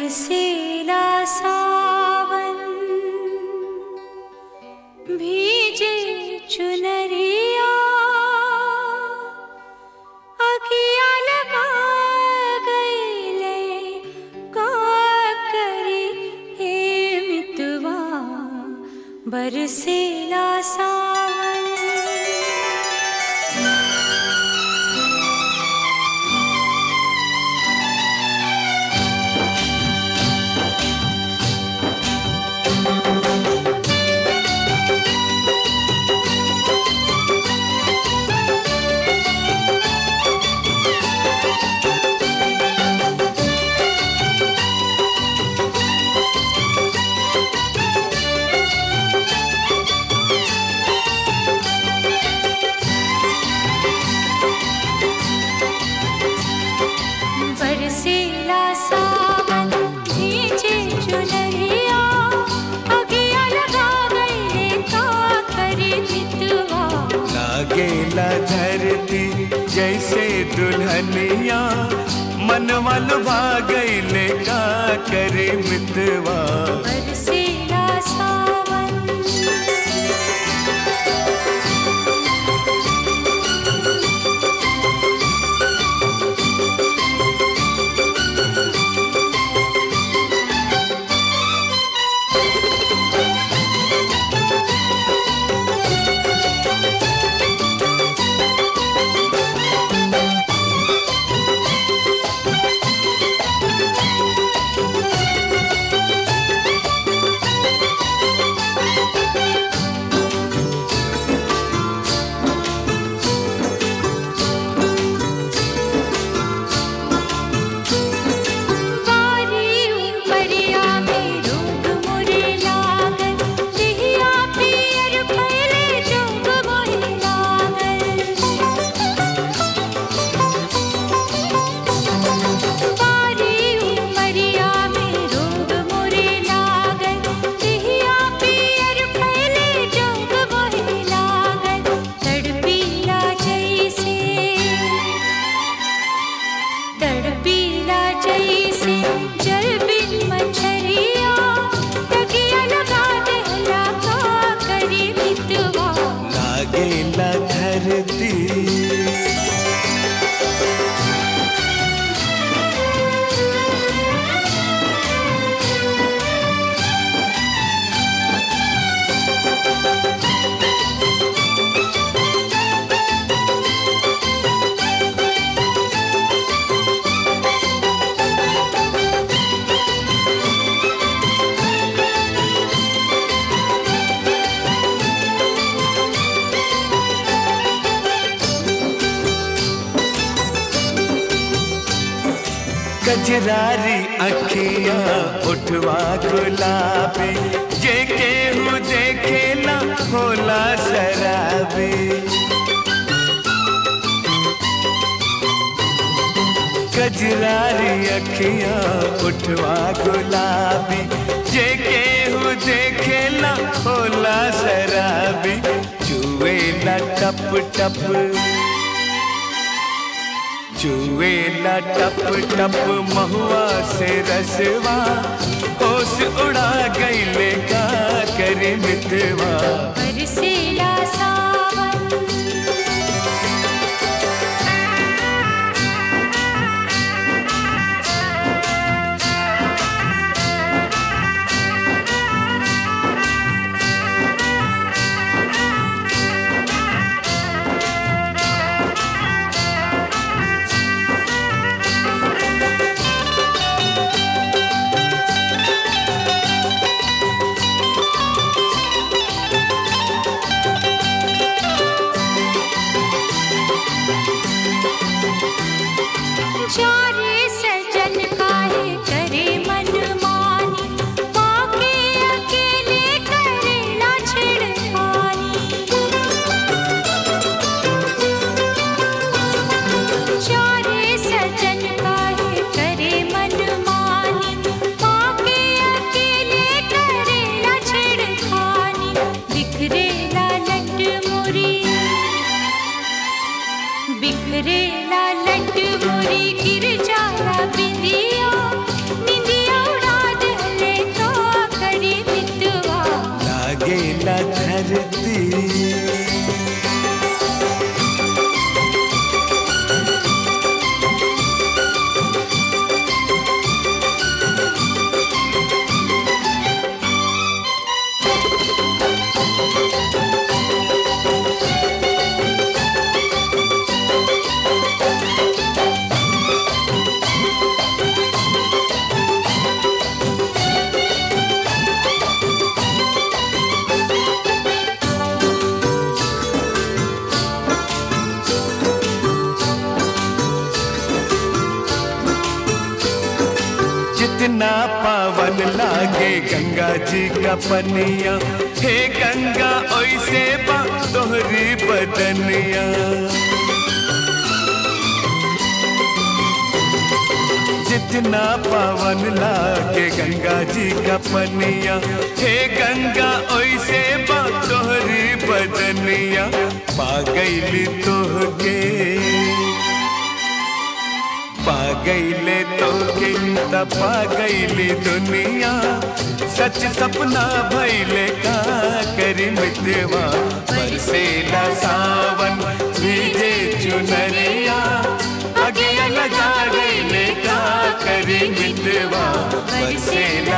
बरसेला सावन भीजे चुनरिया अखिया लगा गईले का करी हे मितवा बरसेला सावन बरसेला सावन भीजे चुनरिया अगिया लगा गईले का करे मितवा लागेला धरती जैसे दुल्हनिया मनवा लुभा गईले का करे मितवा बरसेला सावन बारी उपरिया में रूप मोरे लागल देहिया पियर फैले जोग मोहे लागल बारी उपरिया में रूप मोरे लागल देहिया पियर फैले जोग मोहे लागल तड़पीला जैसे तड़पीला जैसे जल बिन मछरिया तकिया लगा दहला का करी मितवा लागेला धरती कजरारी अखिया उठवा गुलाबी जे केहू देखेला होला शराबी कजरारी अखिया उठवा गुलाबी जे केहू देखेला होला शराबी चुवेला टप टप चुवेला टप टप महुआ से रसवा होश उड़ा गईले का करे मितवा बरसेला सावन चारे सजन काहे करे मन मानी पाके अकेले करेला छिड़खानी चारे सजन काहे करे मन मानी पाके अकेले करेला छिड़खानी बिखरेला लट मुरी बिखरेला लट मोरी गिर जाला बिंदिया निंदिया उड़ा पावन लागे गंगा जी का पनिया हे गंगा ओइसे बा तोहरी बदनिया जितना पावन लागे गंगा जी का पनिया हे गंगा ओइसे बा तोहरी बदनिया पा गईली तोहके पा गईले तोहके त पा गईली दुनिया सच सपना भइले का करी मितवा बरसेला सावन भीजे चुनरिया अगिया लगा गईले का करी मितवा बरसेला